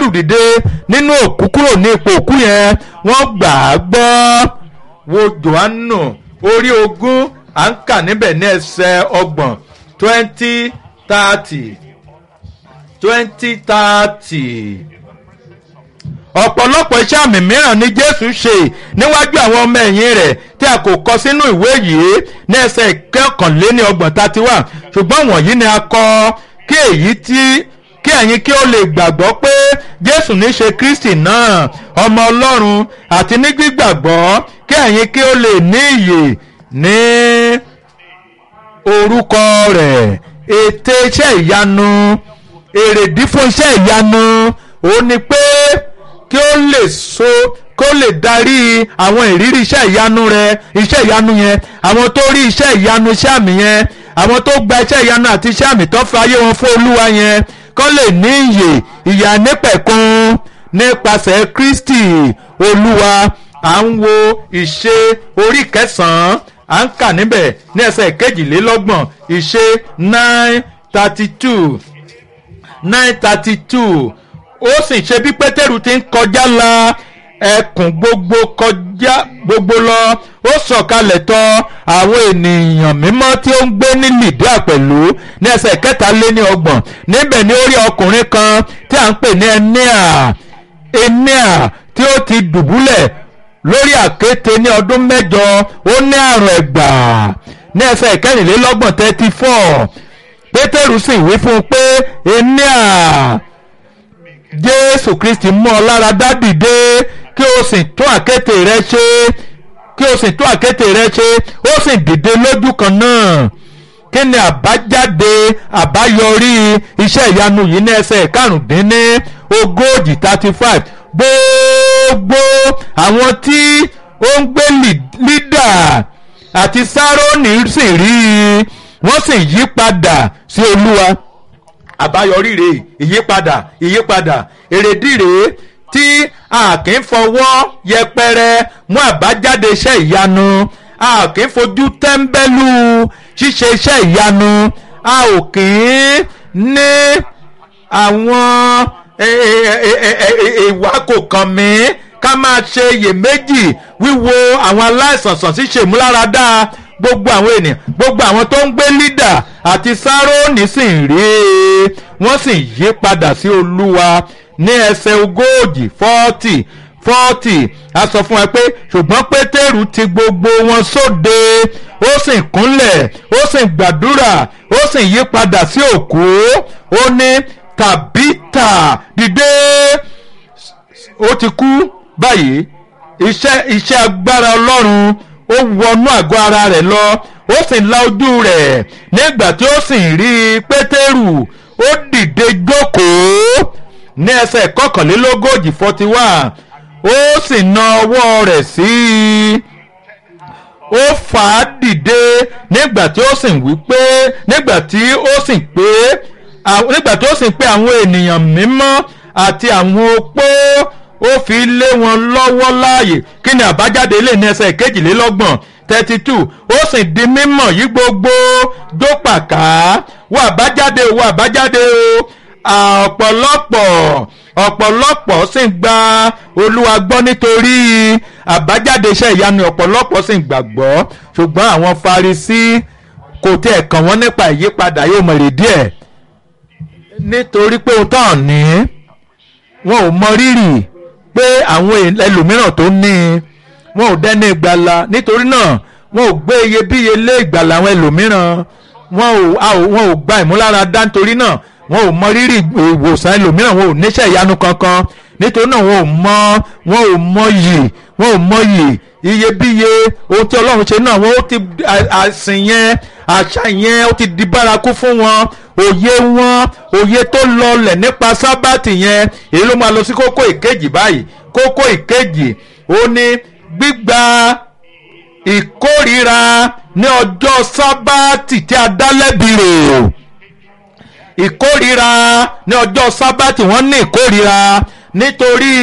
lásàrù dìde nínú òkú kúrò ní ipò òkú yẹn wọ́n gbà á gbọ́ wo johannu orí ogún à ń kà níbẹ̀ ní ẹsẹ̀ ọgbọ̀n twenty thirty twenty thirty ọ̀pọ̀lọpọ̀ iṣẹ́ àmì mìíràn ni jésù ṣe níwájú àwọn ọmọ ẹ̀yìn rẹ̀ tí a kò kọ sínú ìwé yìí ní ẹsẹ̀ ìkẹ́kànléní ọgbọ̀n thirty one ṣùgbọ́n wọ̀nyí ni a kọ kí èyí tí kí ẹ̀yin kí ó lè gbàgbọ́ pé jésù ní ṣe kristi náà ọmọ ọlọ́run àti ní gbígbàgbọ́ kí ẹ̀yin kí ó lè ní ìyè ní orúkọ rẹ̀ ète iṣẹ́ ìyanu èrèdí fún iṣẹ́ ìyanu òun ni pé kí ó lè so kó lè darí àwọn ìrírí iṣẹ́ ìyanu rẹ iṣẹ́ ìyanu yẹn àwọn tó rí iṣẹ́ ìyanu iṣẹ́ àmì yẹn àwọn tó gba iṣẹ́ ìyanu àti iṣẹ́ àmì tó fi ayé wọn fún olúwa yẹn kó lè ní ìyè ìyà nípẹ̀kun nípasẹ̀ kristi olúwa à ń wo ìṣe orí kẹsàn-án à ń kà níbẹ̀ ní ẹsẹ̀ kejìlélọ́gbọ̀n ìṣe nine thirty two nine thirty two ó sì ṣe bí pétérù ti ń kọjá la ẹkùn gbogbo kọjá gbogbo lọ ó sọ̀kalẹ̀ tọ̀ àwọn ènìyàn mímọ́ tí ó ń gbé ní lìdíà pẹ̀lú ní ẹsẹ̀ kẹta lé ní ọgbọ̀n níbẹ̀ ni ó rí ọkùnrin kan tí à ń pè ní ẹníà ẹníà tí ó ti dùbúlẹ̀ lórí àkéte ní ọdún mẹ́jọ ó ní àrùn ẹ̀gbà ní ẹsẹ̀ kẹrìnlélọ́gbọ̀n thirty four pétérù sì wí fún un pé ẹníà jésù kristi mú ọ lára dá dìde kí o sì tún àkéte rẹ ṣe kí o sì tún àkéte rẹ ṣe ó sì dìde lójú kan náà kí ni àbájáde àbáyọrí iṣẹ́ ìyanu yìí ní ẹsẹ̀ karùndínní ogójì thirty five gbogbo àwọn tí ó ń gbé lídà àti sárónì sì rí i wọ́n sì yí padà sí olúwa àbáyọrí rèé ìyípadà ìyípadà èrèdí rèé tí a kì í fọwọ́ yẹpẹrẹ mú àbájáde iṣẹ́ ìyanu a kì í fojú tẹ́ḿbẹ́lú ṣíṣe iṣẹ́ ìyanu a ò kì í ní àwọn ìwà kò kàn mí ká máa ṣe iyèméjì wíwo àwọn aláìsàn sàn sí ṣèmúláradá gbogbo àwọn ènìyàn gbogbo àwọn tó ń gbé lídà àti sáróònì sì ń rí i wọ́n sì yí padà sí olúwa ní ẹsẹ̀ ogójì fọ́ọ̀tì fọ́ọ̀tì a sọ fún ẹ pé ṣùgbọ́n pétérù ti gbogbo wọn sóde ó sì kúnlẹ̀ ó sì gbàdúrà ó sì yí padà sí òkú ó ní tàbítà dìde ó ti kú báyìí iṣẹ́ iṣẹ́ agbára ọlọ́run ó wọnú àgọ́ ara rẹ̀ lọ ó sì la ojú rẹ̀ nígbà tí ó sì rí pétérù ó dìde jókòó ní ẹsẹ̀ kọkànlélógójì forty one ó sì na ọwọ́ rẹ̀ sí i ó fà á dìde nígbà tí ó sì wí pé nígbà tí ó sì pé nígbà tí ó sì pé àwọn ènìyàn mímọ́ àti àwọn opó ó fi lé wọn lọ́wọ́ láàyè kí ni àbájáde ilé ní ẹsẹ̀ kejìlélọ́gbọ̀n thirty two ó sì di mímọ̀ yí gbogbo dópàká wọ àbájáde wọ àbájáde o ọ̀pọ̀lọpọ̀ ọ̀pọ̀lọpọ̀ sì ń gba olúwa gbọ́ nítorí àbájáde iṣẹ́ ìyanu ọ̀pọ̀lọpọ̀ sì ń gbàgbọ́ ṣùgbọ́n àwọn farisí kò tiẹ̀ kàn wọ́n nípa ìyípadà yóò mọ̀ èrèdí ẹ̀ nítorí pé ohun tán ní wọn ò mọ rírì pé àwọn ẹlòmíràn tó ní wọn ò dẹ́ni ìgbàlà nítorí náà wọn ò gbé iyebíye lé ìgbàlà àwọn ẹlòmíràn wọn ò wọn ò gba ìmúláradá nítorí náà wọn ò mọ rírì ìwòsàn ẹlòmíràn wọn ò níṣẹ́ ìyanu kankan nítorí náà wọn ò mọ wọn ò mọ yìí wọn ò mọ yìí iyebíye ohun tí ọlọ́run ṣe náà wọn ó ti àsìn yẹn àṣà yẹn ó ti di bárakú fún wọn òye wọn òye tó lọlẹ̀ nípa sábàtì yẹn èyí ló máa lọ sí kókó ìkejì báyìí kókó ìkejì ó ní gbígba ìkórira ní ọjọ́ sábàtì tí a dá lẹ́bi rò ìkórira ní ọjọ́ sábàtì wọ́n ní ìkórira nítorí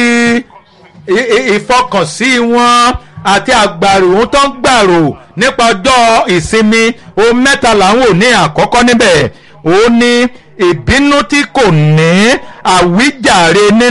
ìfọkànsí wọn àti àgbàrò ohun tó ń gbàrò nípa ọjọ́ ìsinmi ohun mẹ́ta làwọn ò ní àkọ́kọ́ níbẹ̀ ó ní ìbínú tí kò ní àwíjàre ní.